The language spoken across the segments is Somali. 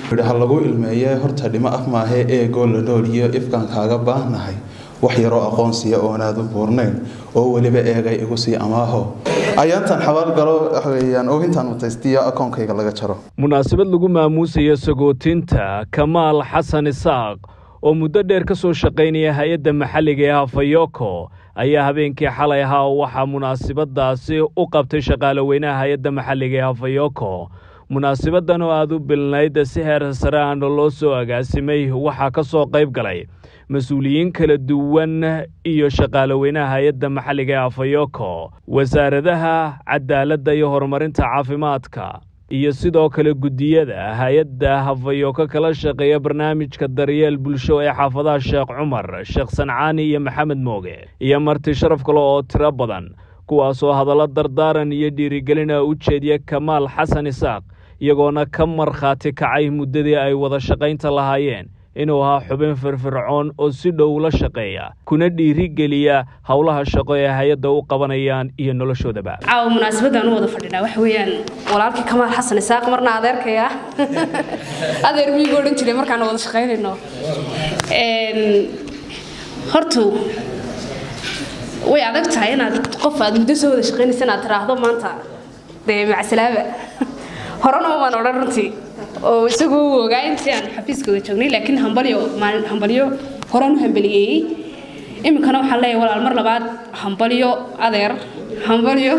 ha lagu ilmeeye horta dhimo af maahe eegoo la nooliyo ifkaan kaaga baahnahay wax yaroo aqoonsiya oonaad u buurnayn oo weliba eegay igu sii amaaho ayaantan xabaal galo waxweeyaan oohintan mutaystiyo akoonkayga laga jaro munaasabad lagu maamuusayo sagootinta kamaal xasan isaaq oo muddo dheer ka soo shaqaynaya hay-adda maxalliga ee hafayoko ayaa habeenkii xalay ahaa waxaa munaasabadaasi u qabtay shaqaale weynaha hay-adda maxalliga ee hafayoko munaasabaddan oo aada u bilnayd si heer sare aana loo soo agaasimay waxaa ka soo qayb galay mas-uuliyiin kala duwan iyo shaqaale weynaha hay-adda maxalliga ee hafayoko wasaaradaha cadaaladda iyo horumarinta caafimaadka iyo sidoo kale guddiyada hay-adda hafayoko kala shaqeeya barnaamijka daryeel bulsho ee xaafadaha sheekh cumar sheekh sancaani iyo maxamed mooge iyo marti sharaf kale oo tiro badan kuwaasoo hadallo dardaaran iyo dhiirigelina u jeediya kamaal xasan isaaq iyagoona ka markhaati kacay muddadii ay wada shaqaynta lahaayeen inuu ahaa xubin firfircoon oo si dhow la shaqeeya kuna dhiirigeliya howlaha shaqo ee hay-adda u qabanayaan iyo noloshoodaba caawa munaasabadaan u wada fadhinaa waxa weeyaan walaalkii kamaal xasan isaaq marna adeerkaya adeer miyigu odhan jiray markaan wada shaqaynayno hortu way adag tahay inaad qof aad muddo soo wada shaqaynaysa inaad tiraahdo maanta dee macasalaaba horena umaan odhan runtii oo isagu u ogaa intii aan xafiiska wada joognay laakiin hambalyo maalin hambalyo horaan u hambaliyeeyey iminkana waxaan leeyahay walaal mar labaad hambalyo adeer hambalyo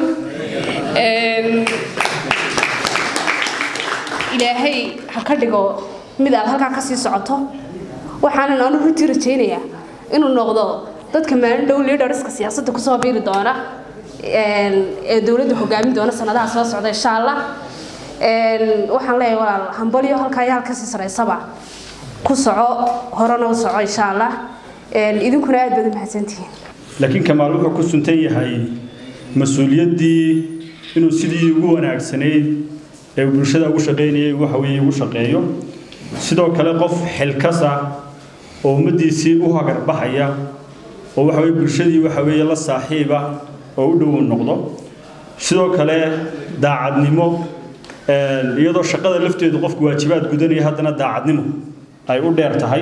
ilaahay ha ka dhigo mid aad halkaa kasii socoto waxaanan anu runtii rajaynayaa inuu noqdo dadka maalin dhow leaderska siyaasadda kusoo biiri doona ee dowladda hogaamin doona sanadaha soo socda insha allah waxaan leeyahay walaal hambalyo halkaa iyo halkasii saraysaba ku soco horena u soco insha allah idinkuna aad baad u mahadsantihiin laakiin kamaal wuxuu ku suntan yahay mas-uuliyaddii inuu sidii ugu wanaagsanayd ee bulshada ugu shaqaynayay waxa weeye ugu shaqeeyo sidoo kale qof xilkas ah oo ummaddiisii u hagarbaxaya oo waxa weye bulshadii waxa weeye la saaxiiba oo u dhow noqdo sidoo kale daacadnimo iyadoo shaqada lafteedu qofku waajibaad gudanaya haddana daacadnimo ay u dheer tahay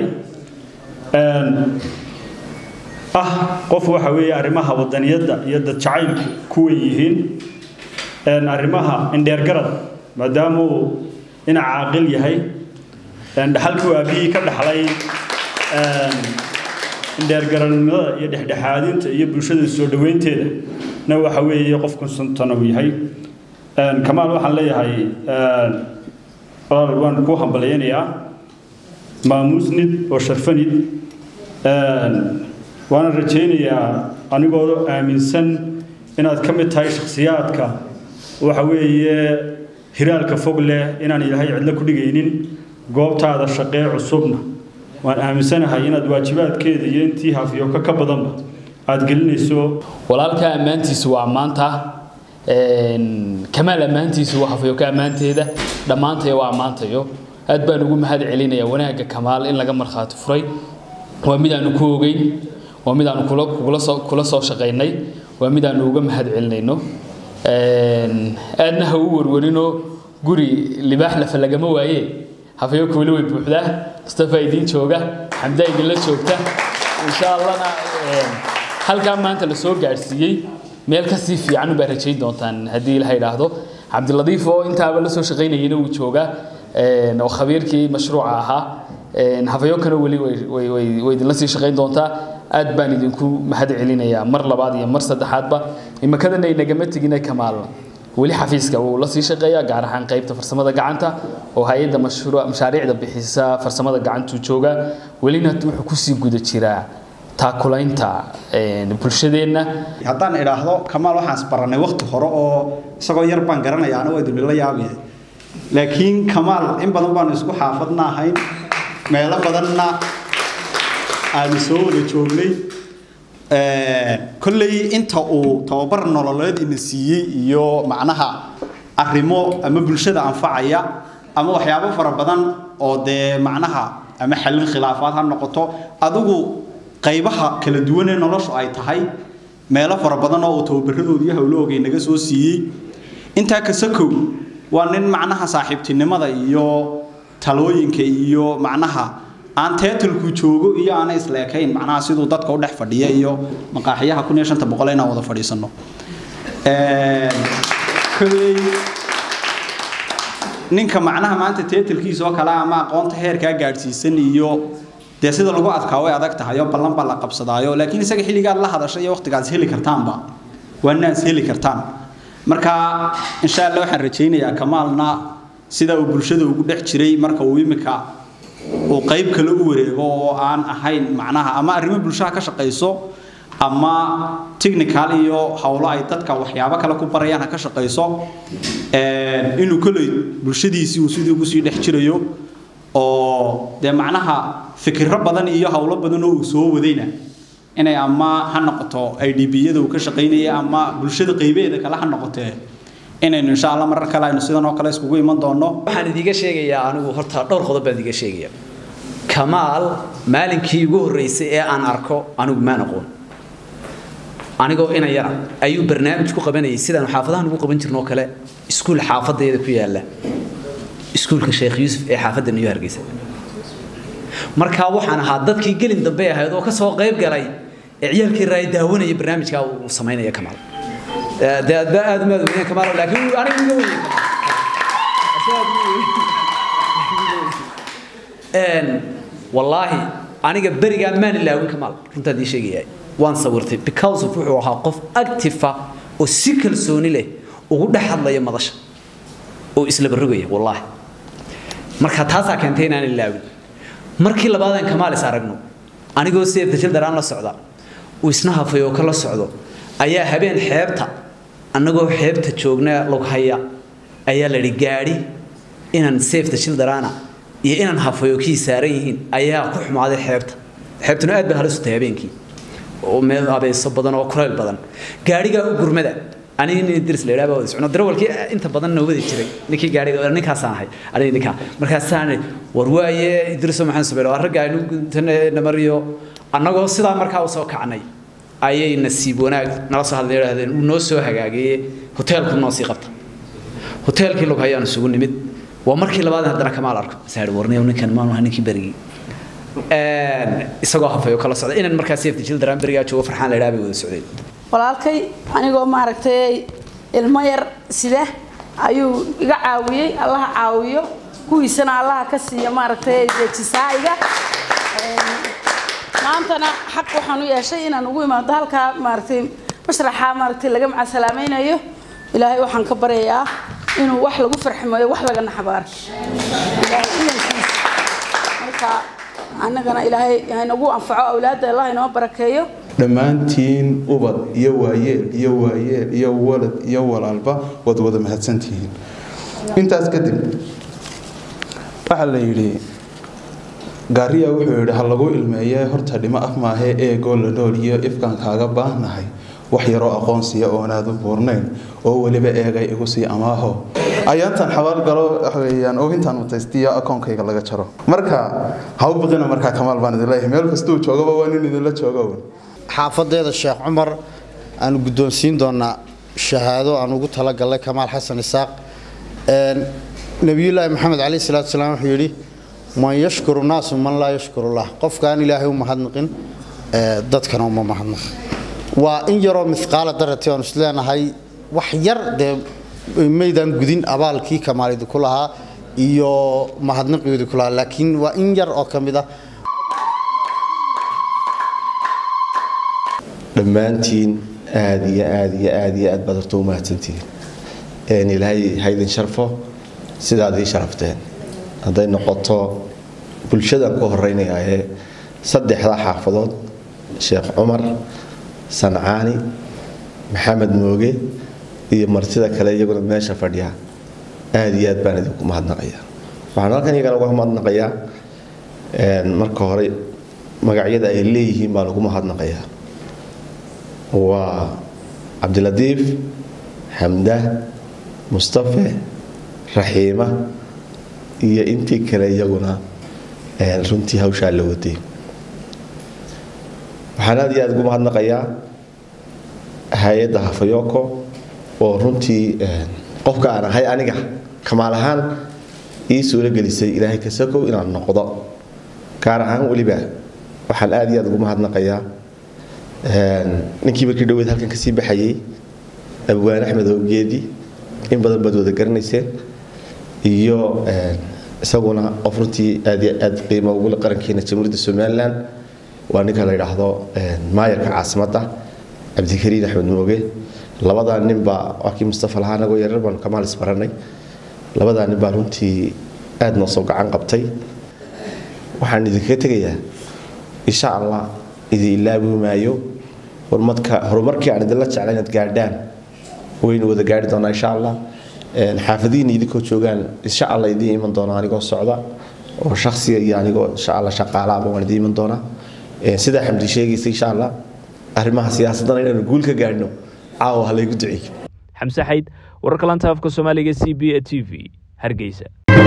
ah qof waxa weeye arrimaha wadaniyadda iyo dad jacaylku ku wen yihiin arrimaha indheergarad maadaama uu dhinac caaqil yahay dhaxalkii aabihii ka dhaxlay indheergaranimada iyo dhexdhexaadinta iyo bulshada soo dhoweynteeda na waxa weeye qofku suntana uu yahay kamaal waxaan leeyahay waan ku hambalyaynayaa maamuusnid oo sharfanid waana rajaynayaa anigoo aaminsan inaad ka mid tahay shakhsiyaadka waxa weeye hiraalka fog leh inaan ilaahay cidlo ku dhigaynin goobtaada shaqee cusubna waan aaminsanahay inaad waajibaadkeeda iyo intii hafyooka ka badanba aada gelinayso walaalka ammaantiisu waa ammaanta kamaal ammaantiisu waa hafyooka ammaanteeda dhammaantaya waa ammaantayo aad baan ugu mahad celinaya wanaagga kamaal in laga markhaati furay waa mid aanu ku ogeyn waa mid aanu kula soo shaqaynay waa mid aanu uga mahad celinayno aadna ha u warwarinoo guri libaax lafa lagama waaye hafyooka weli way buuxdaa mustafa idiin jooga xamdaa idinla joogta insha allahna halkaa maanta la soo gaadhsiiyey meel kasii fiican ubaa rajayn doontaan haddii ilaha idhaahdo cabdiladiif oo intaaba la soo shaqaynayana uu joogaa oo khabiirkii mashruuca ahaa hafayokana weli way idinla sii shaqayn doontaa aad baan idinku mahad celinayaa mar labaad iyo mar saddexaadba imakadana inagama tegina kamaal weli xafiiska wuu la sii shaqeeyaa gaar ahaan qaybta farsamada gacanta oo hay-adda mashaariicda bixisa farsamada gacantuu jooga welina wuxuu kusii guda jiraa taakulaynta bulshadeenna haddaan idhaahdo kamaal waxaan isbarannay wakti hore oo isagoo yar baan garanaya ana waa idinla yaabaya laakiin kamaal in badan baanu isku xaafadna ahayn meelo badanna aanu soo wada joognay kolley inta uu tababar nololeed ina siiyey iyo macnaha arrimo ama bulshada anfacaya ama waxyaabo fara badan oo dee macnaha ama xallin khilaafaad ha noqoto adigu qaybaha kala duwan ee noloshu ay tahay meelo fara badan oo uu tababaradooda iyo howlahooga naga soo siiyey intaa kasakow waa nin macnaha saaxiibtinimada iyo talooyinka iyo macnaha aan teetalku joogo iyo aana isleekayn macnaha siduu dadka u dhex fadhiya iyo maqaaxiyaha kun iyo shanta boqol inaan wada fadhiisano kolley ninka macnaha maanta teetalkiisa oo kale ama aqoonta heerkaa gaadhsiisan iyo dee sida lagu adkaa way adag tahay oo ballan baa la qabsadaayo laakiin isaga xilligaad la hadashay iyo waqtigaas heli kartaanba waa naas heli kartaan marka insha allah waxaan rajaynayaa kamaalna sida uu bulshada ugu dhex jiray marka uu imika uu qayb kale u wareego oo aan ahayn macnaha ama arrimo bulshada ka shaqayso ama technical iyo howlo ay dadka waxyaabo kale ku barayaan ha ka shaqayso inuu koley bulshadiisii uu sidii ugu sii dhex jirayo oo dee macnaha fikiro badan iyo howlo badan oo uu soo wadayna inay ama ha noqoto idb-yada uu ka shaqaynaya ama bulshada qaybeeda kale ha noqotee inaynu insha allah marar kale aynu sidan oo kale iskugu iman doono waxaan idiga sheegayaa anigu horta dhowr qodob baan idiga sheegaya kamaal maalinkii ugu horreysay ee aan arko anigu maan aqoon anigoo ina yara ayuu barnaamij ku qabanayay sidaanu xaafadahan ugu qaban jirnoo kale iskuul xaafadeeda ku yaala iskuulka sheekh yuusuf ee xaafadda new hargeysa markaa waxaan ahaa dadkii gelin dambe ahayd oo ka soo qayb galay ee ciyaalkii raay daawanaya barnaamijkaa uu samaynaya kamaal dee aadba aad umaad weyneen kamaal laakiin aniga uga weynay wallaahi aniga berigaa maan ilaawin kamaal runtaad ii sheegaya waan sawirtay because of wuxuu ahaa qof active oo si kalsooni leh ugu dhex hadlaya madasha oo isla barrogaya wallaahi marka taasaa keentay inaan ilaawin markii labaadaan kamaal is aragno anigoo seef dajal daraan la socda uu isna hafay oo kala socdo ayaa habeen xeebta annagoo xeebta joogna lughaya ayaa la yidhi gaadhi inaan seef dajal daraana iyo inaan hafayo kii saaran yihiin ayaa ku xumaaday xeebta xeebtuna aad bay halis u tahay habeenkii oo meel abeeso badan oo kulayl badan gaadhigaa u gurmada aniga nin diris la yidhaha baa socno darawalkii inta badan noo wadi jiray ninkii gaadhiga ninkaasaan ahay aniga ninkaa markaasaan war waaye idriso maxaan sameeyay waa ragga aynu namariyo annagoo sidaa markaa u soo kacnay ayay nasiib wanaag nala soo hadlay yidhaahdeen uu noo soo hagaagayey hoteelku noo sii qabta hoteelkii lug hayaan isugu nimid waa markii labaad haddana kamaal arko saar warniyow ninkan maanu ahaa ninkii berigii isagoo hafayo kala socda inaan markaa safety children berigaa joogo farxaan la yidhaha bay wada socdeen walaalkay anigoo maaragtay ilmo yar sida ayuu iga caawiyey allaha caawiyo kuwiisana allaha ka siiya maaragtay jisaa'iga maantana xaq waxaan u yeeshay inaan ugu imaado halkaa maaragtay mashraxa maaragtay laga macasalaamaynayo ilaahay waxaan ka baryayaa inuu wax lagu farximayo wax laga naxabaar ilaahay idankiisa marka annagana ilaahay haynagu anfaco awlaadda allah inoo barakeeyo dhammaantiin ubad iyo waayeel iyo waayeel iyo walad iyo walaalba waad wada mahadsantihiin intaas kadib waxaa la yidhi gaariya wuxuu yidhi ha lagu ilmeeye horta dhimo af maahe eegoo la nool iyo ifkaan kaaga baahnahay wax yaroo aqoonsiya oonaad u buurnayn oo weliba eegay igu sii amaaho ayaantan xabaal galo waxweeyaan oohintaan mutaystiyo akoonkayga laga jaro marka ha u biqina markaa kamaal baan idin leeyahay meel kastuu joogaba waa nin idinla joogo xaafadeeda sheekh cumar aanu guddoonsiin doonaa shahaado aan ugu talagalnay kamaal xasan isaaq nebiyullaahi maxamed caleyhi salaatu salaam wuxuu yidhi man yashkuru naasu man laa yashkurullah qofka aan ilaahay u mahadnaqin dadkana uma mahadnaqin waa in yaroo mithqaala darati aanu isleenahay wax yar dee maydaan gudin abaalkii kamaal idinku lahaa iyo mahadnaqii idinku lahaa laakiin waa in yar oo ka mid ah dhammaantiin aada iyo aada iyo aada iyo aad baad horta u mahadsantihiin ilaahay haydin sharfo sidaad ii sharafteen hadday noqoto bulshadan ku horeynayaa ee saddexda xaafadood sheekh cumar sancaani maxamed mooge iyo martida kale iyaguna meesha fadhiya aada iyo aad baan idinku mahadnaqayaa waxaan halkan iyagana uga mahadnaqayaa marka hore magacyada ay leeyihiin baa lagu mahadnaqayaa waa cabdilatiif xamda mustafe raxiima iyo intii kale iyaguna runtii hawshaa la watay waxaan aad iyo aad ugu mahadnaqayaa hay-adda hafayoko oo runtii qofka aan ahay aniga kamaal ahaan ii suuro gelisay ilaahay kasakow inaan noqdo gaar ahaan weliba waxaan aad iyo aad ugu mahadnaqayaa ninkii markii dhaweyd halkan kasii baxayey abwaan axmed howgeedi in badan baad wada garanayseen iyo isaguna qof runtii aad iyo aad qiimo ugu leh qarankeena jamhuuriyadda somalilan waa ninka la yidhaahdo maayarka caasimadda cabdikariin axmed mooge labadaa ninbaa waa kii mustafa lahaa anagoo yarar baanu kamaal isbaranay labadaa nin baa runtii aad noo soo gacan qabtay waxaan idinkaga tegayaa insha allah idin ilaabi maayo horumarka horumarkii aan idinla jecla inaad gaadhaan waynu wada gaari doonaa insha allah xaafadihiina idinkoo joogaan insha allah idiin iman doona anigoo socda oo shaksiga iyo anigoo insha allah shaqaalaaba waan idiin iman doonaa sidaa xamdi sheegaysa insha allah arrimaha siyaasadana inaanu guul ka gaadhno caawa ha laygu duceeyo xamse xayd wararka lanta afka soomaaliga c b a t v hargeysa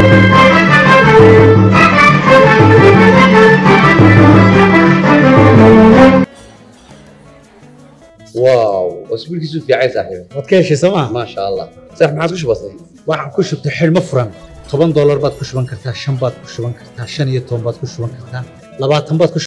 واو اسبوعك في عايز صاحبي waad ka heshay sooma ما شاء الله صح ما عاد وش بصير waxaan ku shubtay xidhmo furan toban doolar baad ku shuban kartaa shan baad ku shuban kartaa shan iyo toban baad ku shuban kartaa labaatan baad ku